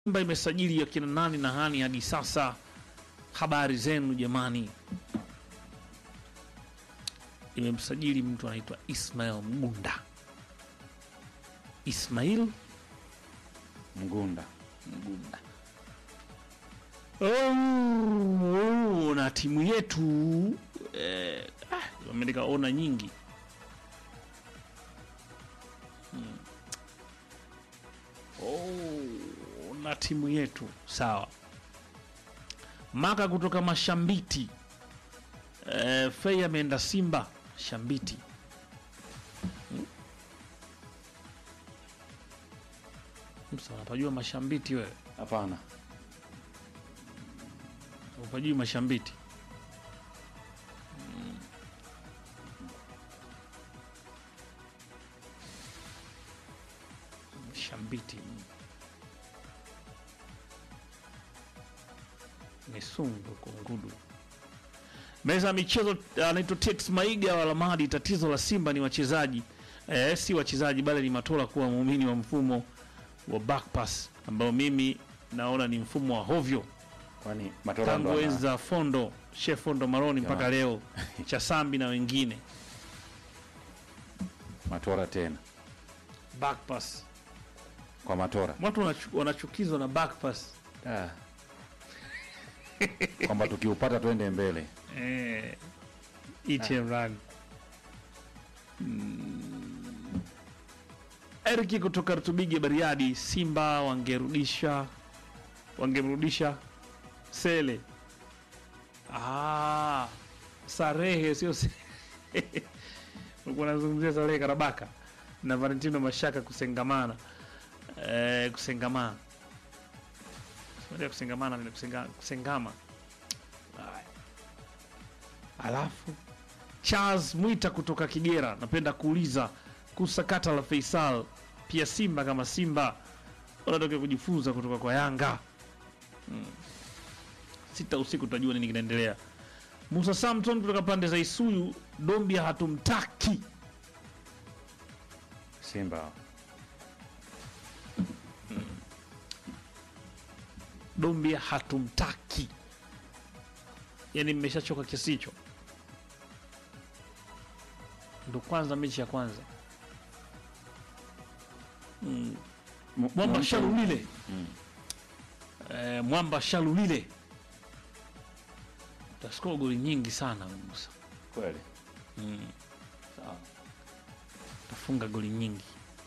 Simba imesajili akina nani na hani hadi sasa? Habari zenu jamani. Imemsajili mtu anaitwa Ismail Mgunda. Ismail Mgunda. Mgunda. Oh, na timu yetu eh, ah, wameandika ona nyingi Hmm. Oh, na timu yetu sawa. Maka kutoka Mashambiti eh, Fei ameenda Simba Shambiti. Hmm. Msa, unapajua Mashambiti wewe? Hapana. Upajui Mashambiti? Mm. Shambiti Misungu Kungudu. Meza ya michezo anaitwa Tex Maiga wa Lamadi. Tatizo la Simba ni wachezaji eh, si wachezaji bali ni Matola kuwa muumini wa mfumo wa back pass ambao mimi naona ni mfumo wa hovyo Kwani Matola tangu ndo ana- enzi za Fondo Chef Fondo Maroni mpaka Jamani. leo Chasambi na wengine Matola tena back pass. kwa Matola Watu wanachu- wanachukizwa na back pass ah. kwamba tukiupata twende mbele. eh, eat and run. Mm. Eriki kutoka Rutubigi Bariadi, Simba wangerudisha wangemrudisha Sele. Ah, Sarehe sio Se- ulikuwa unazungumzia Sarehe Karabaka na Valentino Mashaka kusengamana eh, kusengamana Sio kusengamana ni kusenga, kusengama Haya. Alafu Charles Mwita kutoka Kigera, napenda kuuliza kuhusu sakata la Faisal, pia Simba kama Simba wanataka kujifunza kutoka kwa Yanga. Mm. Sita usiku tutajua nini kinaendelea. Musa Samson kutoka pande za Isuyu, Dombia hatumtaki. Simba Dombia hatumtaki, yaani mmeshachoka kiasi hicho. Ndo kwanza mechi ya kwanza mm. Mu- Mwamba mu- Shalulile Mm. eh, Mwamba Shalulile taskoa goli nyingi sana Musa, kweli sawa. tafunga goli nyingi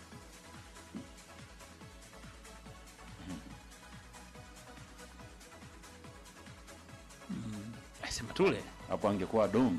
Mm. Sema tule Hapo angekuwa Dombi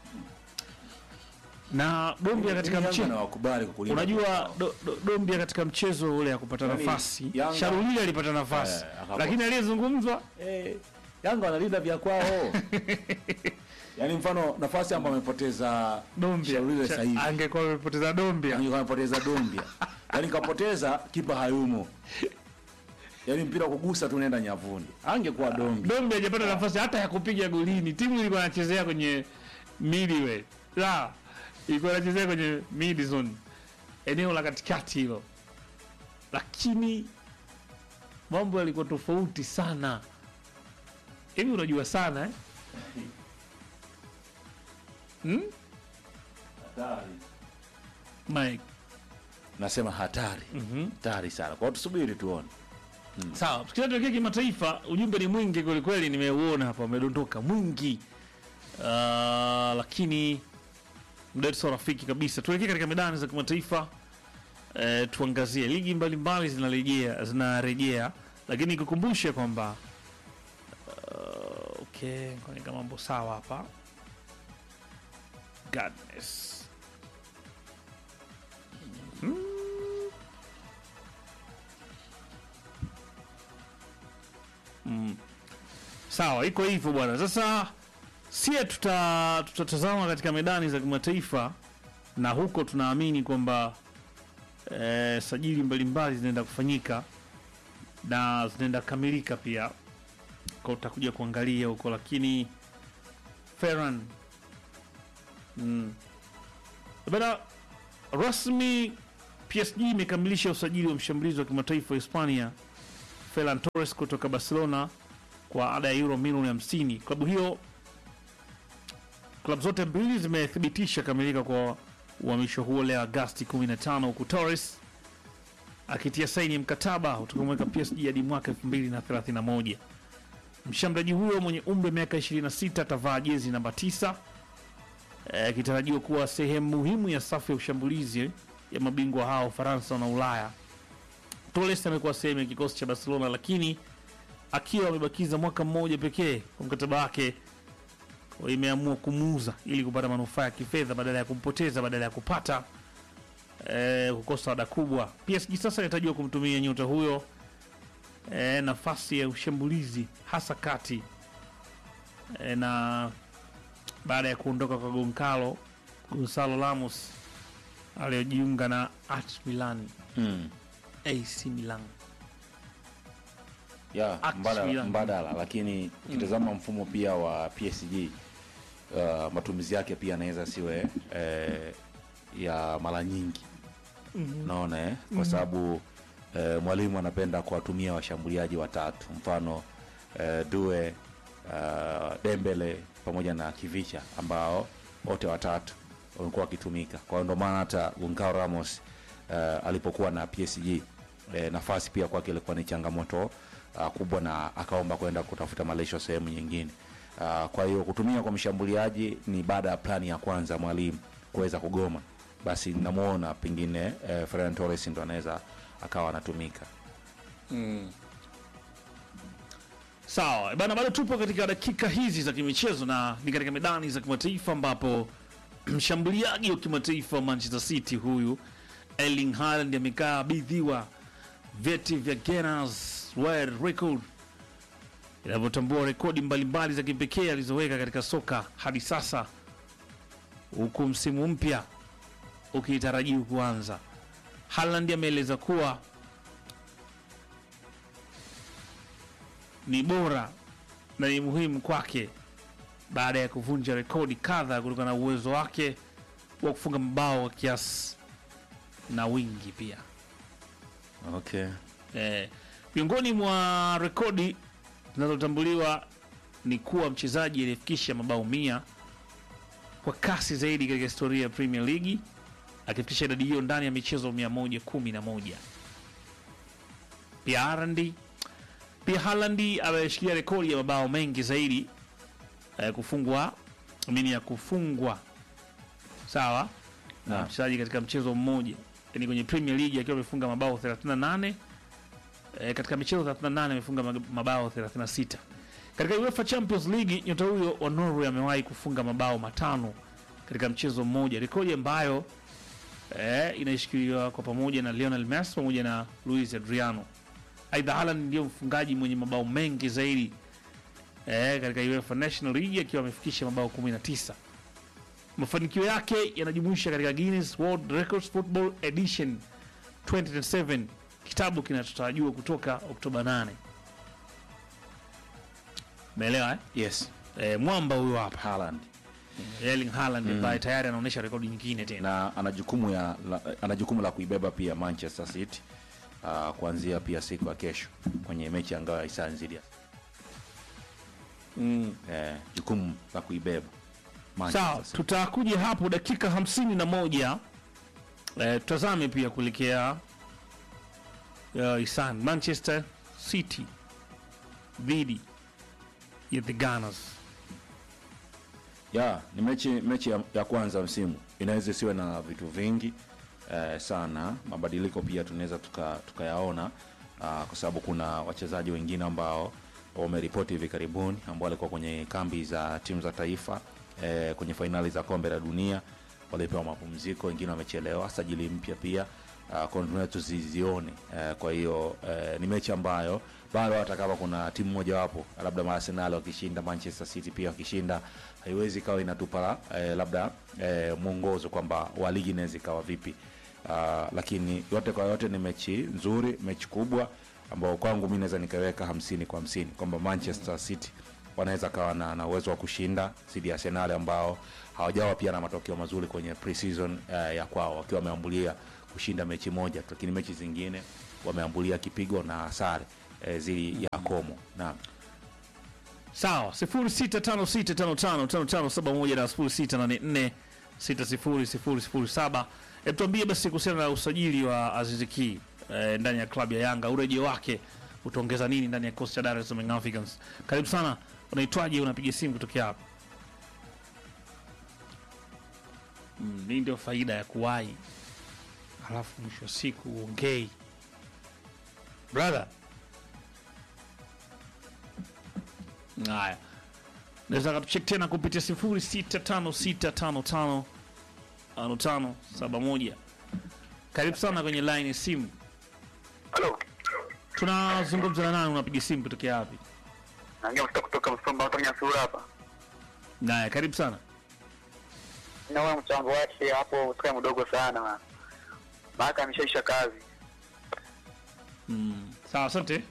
na Dombia katika Yanga mchezo na wakubali kukulinda Unajua do, do, Dombia katika mchezo ule ya kupata Yaani, nafasi Yanga- Sharulile alipata nafasi Eh, akapo- lakini aliyezungumzwa Eh, Yanga wanalinda vya kwao. Yaani mfano nafasi ambayo amepoteza Dombia Shalulile Sha- sasa hivi. angekuwa amepoteza Dombia Angekuwa amepoteza Dombia. Yaani kapoteza kipa hayumo. Yaani mpira kugusa tu nenda nyavuni. Angekuwa Dombi. Dombia hajapata nafasi hata ya kupiga golini. Timu ilikuwa inachezea kwenye midway, la ilikuwa inachezea kwenye mid zone, eneo la katikati hilo, lakini mambo yalikuwa tofauti sana. Hivi unajua sana eh? hmm? Mike. Nasema hatari. Mhm. Hatari sana. Kwa hiyo tusubiri tuone. Sawa, tukienda tuelekea kimataifa, ujumbe ni mwingi kwelikweli, nimeuona hapa umedondoka mwingi. Uh, lakini muda wetu sio rafiki kabisa. Tuelekee katika medani za kimataifa uh, tuangazie ligi mbalimbali zinarejea zinarejea, lakini nikukumbushe kwamba uh, okay, kwenye mambo sawa hapa Godness. Sawa, iko hivyo bwana. Sasa sie tuta tutatazama katika medani za kimataifa, na huko tunaamini kwamba eh, sajili mbalimbali zinaenda kufanyika na zinaenda kamilika pia, kwa utakuja kuangalia huko, lakini Ferran mm. bana rasmi PSG imekamilisha usajili wa mshambulizi wa kimataifa wa Hispania Ferran Torres kutoka Barcelona kwa ada ya euro milioni 50. Klabu hiyo klabu zote mbili zimethibitisha kamilika kwa uhamisho huo leo Agasti 15, huku Torres akitia saini mkataba utakaomweka PSG hadi mwaka 2031. Mshambuliaji huyo mwenye umri wa miaka 26 atavaa jezi namba 9 akitarajiwa kuwa sehemu muhimu ya safu ya ushambulizi ya mabingwa hao Ufaransa na Ulaya. Torres amekuwa sehemu ya kikosi cha Barcelona, lakini akiwa amebakiza mwaka mmoja pekee kwa mkataba wake, imeamua kumuuza ili kupata manufaa ya kifedha badala ya kumpoteza, badala ya kupata eh, kukosa ada kubwa. PSG sasa inatarajiwa kumtumia nyota huyo eh, nafasi ya ushambulizi hasa kati eh, na baada ya kuondoka kwa Goncalo Gonzalo Ramos aliyojiunga na AC Milan mm. AC Milan. ya Act mbadala, Milan. mbadala lakini ukitazama mfumo pia wa PSG uh, matumizi yake pia anaweza siwe eh, ya mara nyingi naona eh? kwa sababu eh, mwalimu anapenda kuwatumia washambuliaji watatu mfano eh, Due uh, Dembele pamoja na Kivicha ambao wote watatu wamekuwa wakitumika kwa hiyo ndio maana hata Goncalo Ramos uh, alipokuwa na PSG eh, nafasi pia kwake ilikuwa ni changamoto uh, kubwa na akaomba kwenda kutafuta malisho sehemu nyingine uh, kwa hiyo kutumia kwa mshambuliaji ni baada ya plani ya kwanza mwalimu kuweza kugoma basi namuona pengine eh, Ferran Torres ndo anaweza akawa anatumika Sawa bana, bado tupo katika dakika hizi za kimichezo na ni katika medani za kimataifa ambapo mshambuliaji wa kimataifa wa Manchester City huyu Erling Haaland amekabidhiwa vyeti vya Guinness World Record inavyotambua rekodi mbalimbali za kipekee alizoweka katika soka hadi sasa, huku msimu mpya ukitarajiwa kuanza. Haaland ameeleza kuwa ni bora na ni muhimu kwake baada ya kuvunja rekodi kadha kutokana na uwezo wake wa kufunga mabao kwa kiasi na wingi pia. okay. Eh, miongoni mwa rekodi zinazotambuliwa ni kuwa mchezaji aliyefikisha mabao mia kwa kasi zaidi katika historia ya Premier League akifikisha idadi hiyo ndani ya michezo 111. Pia Haaland pia Haaland ameshikilia rekodi ya mabao mengi zaidi eh, kufungwa amini ya kufungwa sawa na Naam. mchezaji katika mchezo mmoja, yani kwenye Premier League akiwa amefunga mabao 38 eh, katika michezo 38 amefunga mag- mabao 36. Katika UEFA Champions League nyota huyo wa Norway amewahi kufunga mabao matano katika mchezo mmoja, rekodi ambayo eh, inaishikiliwa kwa pamoja na Lionel Messi pamoja na Luis Adriano. Aidha, Haaland ndio mfungaji mwenye mabao mengi zaidi eh, katika UEFA National League akiwa amefikisha mabao 19. Mafanikio yake yanajumuisha katika Guinness World Records Football Edition 2027, kitabu kinachotarajiwa kutoka Oktoba 8. Umeelewa eh? yes Eh, mwamba huyo hapa Haaland Erling Haaland ambaye tayari anaonyesha rekodi nyingine tena. na ana jukumu ya la, ana jukumu la kuibeba pia Manchester City uh, kuanzia pia siku ya kesho kwenye mechi ya ngao ya hisani dhidi ya Mm. eh, jukumu la kuibeba Manchester Sawa, City. tutakuja hapo dakika hamsini na moja eh, tutazame pia kuelekea uh, Isan Manchester City dhidi ya the Gunners. ya ni mechi mechi ya, ya kwanza msimu inaweza isiwe na vitu vingi eh, sana mabadiliko pia tunaweza tuka- tukayaona ah, kwa sababu kuna wachezaji wengine ambao wameripoti hivi karibuni ambao walikuwa kwenye kambi za timu za taifa eh, kwenye fainali za kombe la dunia walipewa mapumziko wengine wamechelewa sajili mpya pia uh, kwa tuzizione uh, kwa hiyo uh, ni mechi ambayo bado hata kama kuna timu mojawapo labda Arsenal wakishinda Manchester City pia wakishinda haiwezi ikawa inatupa uh, labda uh, mwongozo kwamba wa ligi inaweza ikawa vipi uh, lakini yote kwa yote ni mechi nzuri mechi kubwa ambao kwangu mi naweza nikaweka hamsini kwa hamsini kwamba Manchester City wanaweza kawa na, na uwezo wa kushinda dhidi ya Arsenal ambao hawajawa pia na matokeo mazuri kwenye pre-season uh, ya kwao wakiwa wameambulia kushinda mechi moja tu, lakini mechi zingine wameambulia kipigo na sare. eh, zili ya komo naam sawa 0656555571 na 0684600007 hebu tuambie basi kuhusiana na usajili wa Aziz Ki eh, ndani ya klabu ya Yanga urejeo wake utaongeza nini ndani ya kikosi cha Dar es Salaam Young Africans karibu sana unaitwaje unapiga simu kutokea hapa mm, hii ndio faida ya kuwahi halafu mwisho wa siku uongei brother haya naweza katuchek tena kupitia sifuri sita tano sita tano tano tano tano saba moja karibu sana kwenye line ya simu Halo. tunazungumza na nani unapiga simu kutokea wapi Naongea kutoka kutoka Msomba kutoka Nyasura hapa. naye karibu sana Naona mchango wake hapo usikae mdogo sana. man. Maana ameshaisha kazi. mm. sawa asante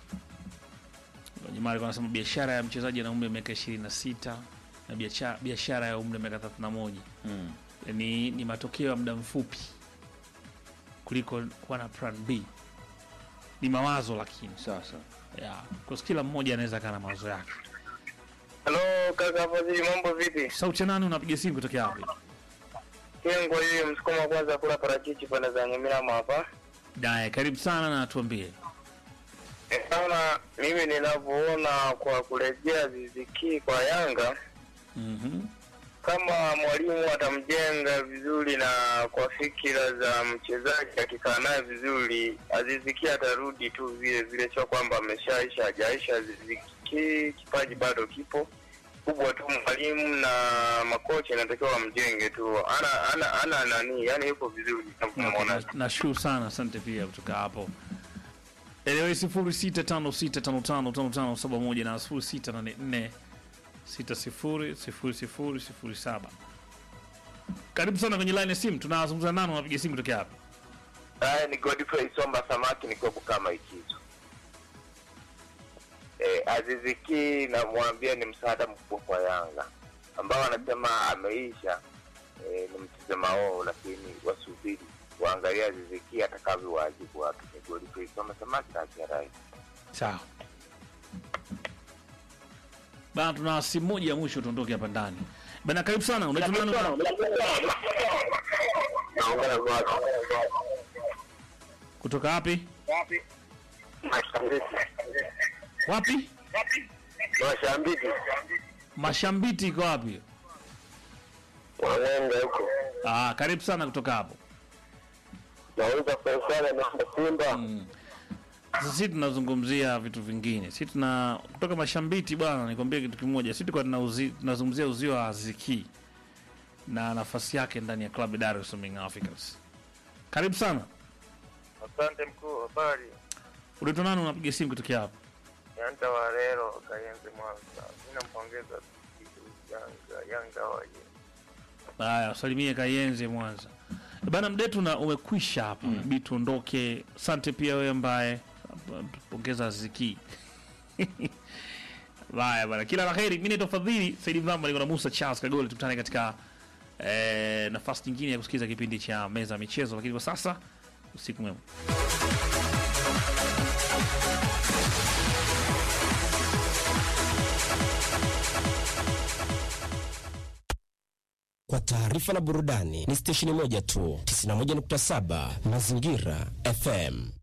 jamaa alikuwa anasema biashara ya mchezaji ana umri wa miaka ishirini na sita na biacha- biashara ya umri wa miaka thelathini na moja mm. ni, ni matokeo ya muda mfupi kuliko kuwa na plan b ni mawazo lakini sasa yeah. kwa kila mmoja anaweza kaa na mawazo yake Halo kaka Fadhili, mambo vipi? sauti ya nani unapiga simu kutokea wapi Kengo hiyo msukuma wa kwanza kula parachichi pande za Nyamirama hapa. naye karibu sana na tuambie Eh, Sana mimi ninavyoona kwa kurejea ziziki kwa Yanga mm-hmm. kama mwalimu atamjenga vizuri na kwa fikira za mchezaji akikaa naye vizuri, Aziziki atarudi tu vile vile, sio kwamba ameshaisha hajaisha. Aziziki kipaji bado kipo kubwa tu, mwalimu na makocha inatakiwa wamjenge tu, ana ana ana nani, yani yuko vizuri tunamwona. nashukuru sana asante pia kutoka hapo elewe sifuri sita tano sita tano tano tano tano saba moja na sifuri sita nane nne sita sifuri sifuri sifuri sifuri saba karibu sana kwenye line ya simu tunazungumza nani unapiga simu kutokea hapa Haya ni Godfrey Somba Samaki, niko kama ikizo. Eh, Aziziki namwambia ni msaada mkubwa kwa Yanga ambao anasema ameisha. Eh, ni mtizama wao, lakini wasubiri waangalia Aziziki atakavyowajibu watu. Ni Godfrey Somba Samaki na Kiarai. sawa bana tuna simu moja ya mwisho tuondoke hapa ndani bana karibu sana unaitwa nani Naongea kwa kutoka wapi Mashambiki. wapi Mashambiki. mashambiti iko wapi Wanaenda huko. ah, karibu sana kutoka hapo Nauliza Faisal na Simba. Sasa sisi tunazungumzia vitu vingine. Sisi tuna kutoka Mashambiti bwana, nikwambie kitu kimoja. Sisi tulikuwa tunauzi- tunazungumzia uzio wa Aziki na nafasi yake ndani ya klabu ya Dar es Salaam Young Africans. Karibu sana. Asante mkuu, habari. Unaitwa nani unapiga simu kutokea hapa? Yanta Warero Kayenze Mwanza. Mimi nampongeza Yanga Yanga waje. Haya, salimie Kayenze Mwanza. Bana mdetu na umekwisha hapa. Mm. Bi tuondoke. Asante pia wewe ambaye tupongeza Aziki. Haya bana, kila la heri. Mimi naitwa Fadhili Saidi Mvamba, niko na Musa Charles Kagole. Tukutane katika eh, nafasi nyingine ya kusikiliza kipindi cha meza ya michezo, lakini kwa sasa usiku mwema. Kwa taarifa na burudani ni stesheni moja tu, 91.7 Mazingira FM.